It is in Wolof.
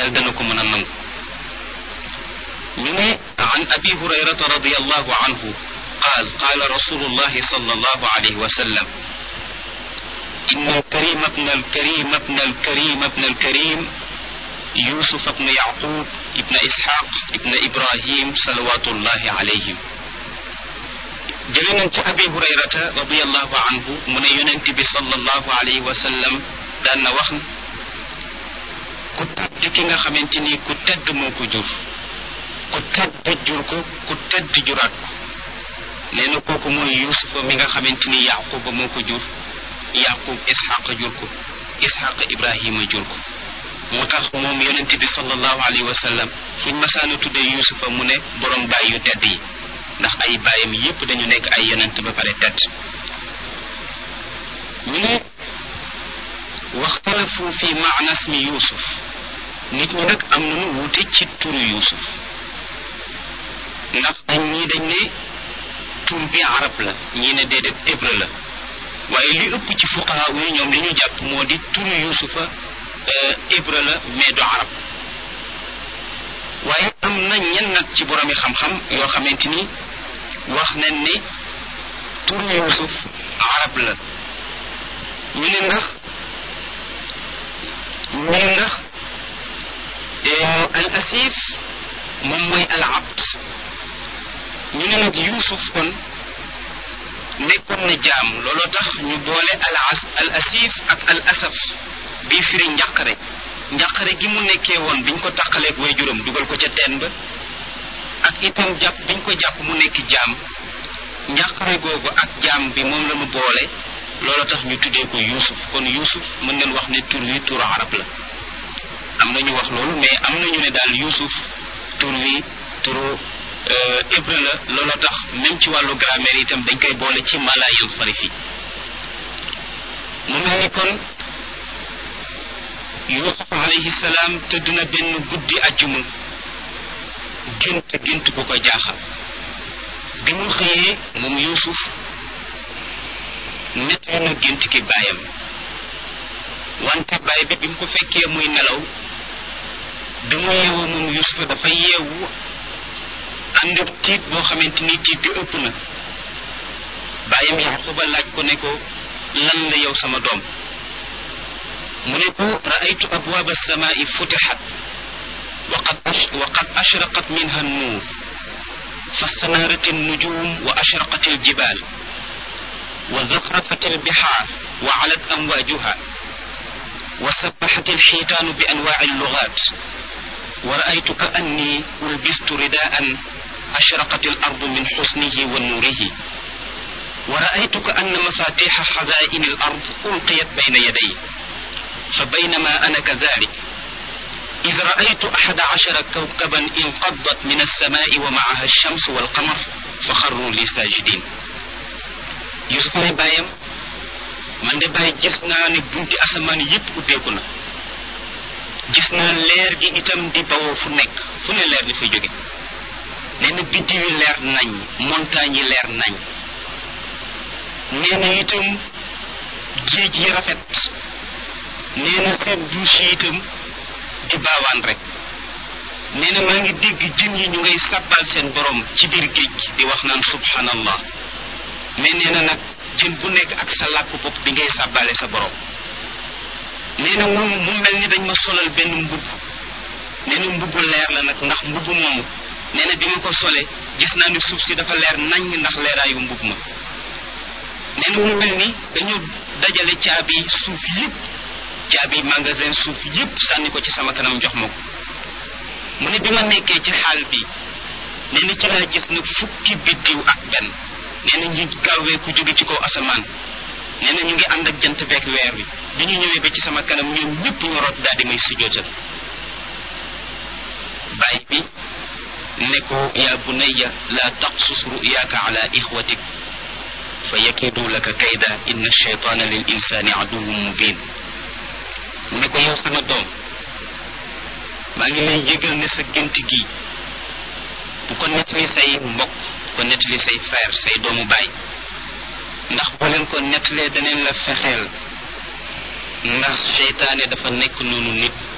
xel dana ko mën a nangu ñu ne an abi hurayrata radiallahu anhu qaal qaala rasulullahi sallallahu alayhi wa sallam إن الكريم ابن الكريم ابن الكريم ابن الكريم يوسف ابن يعقوب ابن إسحاق ابن إبراهيم صلوات الله عليهم جلنا أبي هريرة رضي الله عنه من يننتبه صلى الله عليه وسلم دان وخن ku tedd ki nga xamante ni ku tedd moo ko jur ku tedd jur ko ku tedd juraat ko nee na kooku mooy yusufa mi nga xamante ni yaquba moo ko jur yaqub ishaq jur ko ishaq ibrahima jur ko moo tax moom yonente bi sallallahu alayhi wa sallam fuñ masaana tuddee yusufa mu ne borom baay yu tedd yi ndax ay baayam yépp dañu nekk ay yonent ba pare tedd ñu ne waxtalafu fi maana ismi yusuf nit ñi nag am nañu wuute ci turu yusuf ndax dañ ñii dañ ne tur bi arab la ñii ne déedéet hébreu la waaye li ëpp ci fuqaha yi ñoom li ñu jàpp moo di turu yusufa hébreu la mais du arab waaye am na ñenn nag ci boromi xam-xam yoo xamante ni wax nañ ne turu yusuf arab la ñu ne ndax ñu ne ndax al asif moom mooy al abd ñu ne nag yusuf kon nekkoon na jaam looloo tax ñu boole al as al asif ak al asaf bii firi njàqare njàqare gi mu nekkee woon biñ ko taqaleeg way juróom dugal ko ca teen ba ak itam jàpp biñ ko jàpp mu nekk jaam njàqare googu ak jaam bi moom la ñu boole looloo tax ñu tuddee ko yuusuf kon yuusuf mën nañ wax ne tur wi turu arab la am na ñu wax loolu mais am na ñu ne daal yuusuf tur wi turu hébreu la looloo tax même ci wàllu grammaire itam dañ koy boole ci mala yansarif yi mu mel ni kon yusuf alayhi salaam tëdd na benn guddi ajjuma gént gént ku ko jaaxal bi mu xëyee moom yusuf nettali na gént ki baayam wante baay bi bi mu ko fekkee muy nelaw bi mu yeewoo moom yusuf dafa yeewu ànd ak tiit boo xamante ni tiit bi ëpp na baayam yaquba laaj ko ne ko lan la yow sama doom mu ne ko raaytu abwaab alsamaai futixat waqad waqad ashraqat minha annuur فاستنارت النجوم وأشرقت الجبال وزخرفت البحار وعلت أمواجها وسبحت الحيتان بأنواع اللغات ورأيت كأني ألبست رداء أشرقت الأرض من حسنه ونوره ورأيت كأن مفاتيح خزائن الأرض ألقيت بين يدي فبينما أنا كذلك إذ رأيت أحد عشر كوكبا انقضت من السماء ومعها الشمس والقمر فخروا لي ساجدين يوسف ne bàyyam man de bàyyi gis naa ne bunti asamaan yépp ubbeeku na gis naa leer gi itam di bawoo fu nekk fu ne leer di fa jóge nee na biddiw yi leer nañ montagne yi leer nañ nee na itam géej yi rafet nee na seen douche yi itam di baawaan rek nee na maa ngi dégg jën yi ñu ngay sàbbal seen borom ci biir géej gi di wax naan subhanallah mais nee na nag jën bu nekk ak sa làkk bopp bi ngay sàbbale sa borom nee na mu mu mel ni dañ ma solal benn mbubb nee na mbubbu leer la nag ndax mbubb moomu nee na bi ma ko sole gis naa ni suuf si dafa leer nañ ndax leeraayu mbubb ma nee na mu mel ni dañu dajale caabi suuf yépp caabi magasin suuf yépp sànni ko ci sama kanam jox ma ko mu ne bi ma nekkee ci xaal bi nee na ci laa gis nag fukki biddiw ak benn nee na ñu gaawee ku jóge ci kaw asamaan nee na ñu ngi ànd ak jant beek weer wi bi ñu ñëwee ba ci sama kanam ñoom ñëpp ñu root daal di may sujootal bàyyi bi ne ko yaa bunayya laa taqsus ruyaaka ala ixwatik fa yakidu laka kayda inna shaytaana lil insaani aduwwun mubin mu ne ko yow sama doom maa ngi lay yëgal ne sa gént gi bu ko nettali say mbokk bu ko nettali say frère say doomu baay ndax boo leen ko nettalee daneen la fexeel ndax seytaane dafa nekk noonu nit